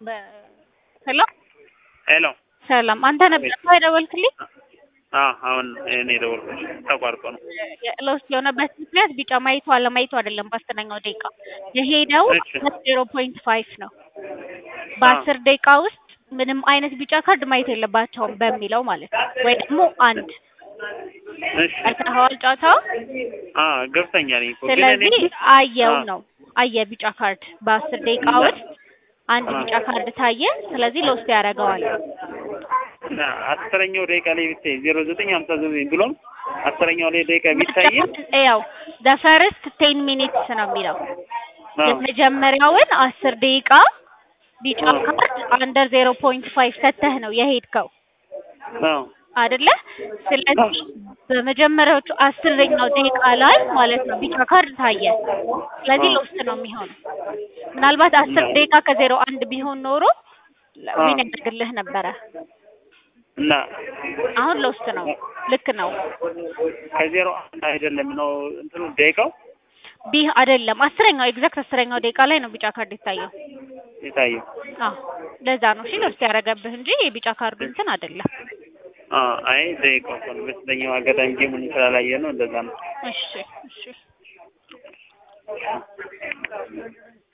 ሄሎ ሄሎ ሰላም፣ አንተ ነበር የደወልክልኝ? አዎ አሁን እኔ ደወልኩሽ ተቋርጦ ነው። ለውስጥ የሆነበት ምክንያት ቢጫ ማየቱ አለማየቱ አይደለም። በአስረኛው ደቂቃ የሄደው እሺ። ዜሮ ፖይንት ፋይቭ ነው። በአስር ደቂቃ ውስጥ ምንም አይነት ቢጫ ካርድ ማየት የለባቸውም በሚለው ማለት ነው። ወይ ደግሞ አንድ እሺ አይተኸዋል ጨዋታው። አ ገብተኛል እኮ ግን እኔ ስለዚህ አየው አ- ነው አየ ቢጫ ካርድ በአስር ደቂቃ ውስጥ አንድ አ- ቢጫ ካርድ ታየ። ስለዚህ ለውስጥ ያደርገዋል። እና አስረኛው ደቂቃ ላይ ብታይ ዜሮ ዘጠኝ ሀምሳ ዘጠኝ ብሎም አስረኛው ላይ ደቂቃ ቢታይ ያው ዘ ፈርስት ቴን ሚኒትስ ነው የሚለው አዎ የመጀመሪያውን አስር ደቂቃ ቢጫ አዎ። ካርድ አንደር ዜሮ ፖይንት ፋይቭ ሰተህ ነው የሄድከው አዎ አይደለ? ስለዚህ በመጀመሪያዎቹ አስረኛው ደቂቃ ላይ ማለት ነው ቢጫ ካርድ ታየ። ስለዚህ አዎ። ለውስጥ ነው የሚሆነው። ምናልባት አስር እና- ደቂቃ ከዜሮ አንድ ቢሆን ኖሮ አዎ። ዊን ያደርግልህ ነበረ። እና አሁን ለውስጥ ነው። ልክ ነው። ከዜሮ አንድ አይደለም ነው እንትኑ ደቂቃው ቢህ አይደለም አስረኛው ኤግዛክት አስረኛው ደቂቃ ላይ ነው ቢጫ ካርድ የታየው። የታየው አዎ ለዛ ነው እሺ ለውስጥ ያደረገብህ እንጂ የቢጫ ካርዱ እንትን አይደለም። አ አይ ደቂቃው እኮ ነው በስተኛው አጋጣሚ ጌሙን ስላላየ ነው እንደዛ ነው። እሺ እሺ